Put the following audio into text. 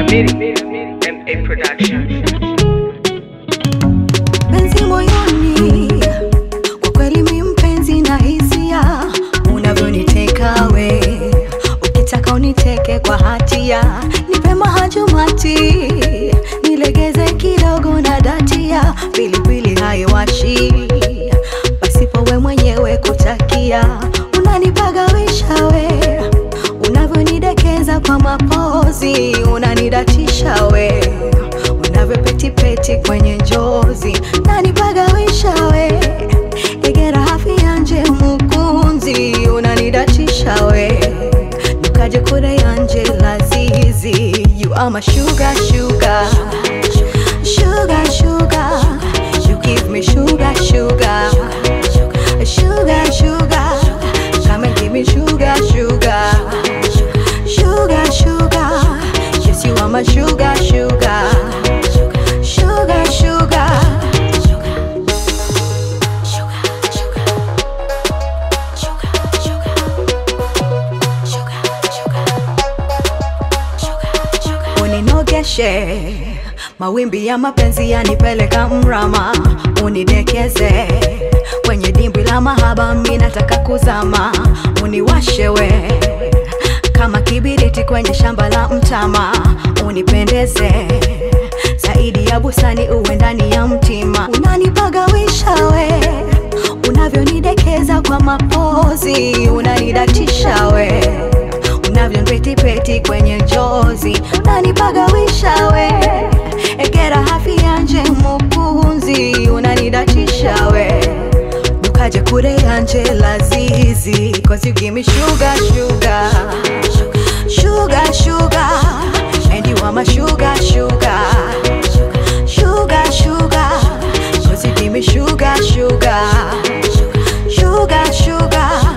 MA Production. penzi moyoni, kwa kweli mi mpenzi na hisia, unavyoniteka we, ukitaka uniteke kwa hatia, nipe mahajumati, nilegeze kidogo na datia, pilipili haiwashi, pasipo we mwenyewe kutakia, unanipagawisha we, unavyonidekeza kwa mapozi, unanidatisha we unavyopetipeti kwenye njozi nanipagawisha we igera hafi yanje mukunzi unanidatisha we nukaje kure yanje lazizi you are my sugar sugar sugar sugar you give me sugar sugar sugar sugar come and give me sugar sugar sugar sugar yes you are my sugar sugar sugar sugar uninogeshe mawimbi ya mapenzi yanipeleka mrama unidekeze kwenye dimbwi la mahaba mi nataka kuzama uniwashewe kama kibiriti kwenye shamba la mtama unipendeze zaidi ya busani uwe ndani ya mtima unanipagawisha we unavyonidekeza kwa mapozi unanidatisha we unavyonpetipeti kwenye njozi unanipagawisha we egera hafi yanje mukunzi unanidatisha we dukaje kure yanje lazizi cause you give me sugar sugar sugar sugar and you are my sugar sugar sugar sugar cause you give me sugar sugar sugar sugar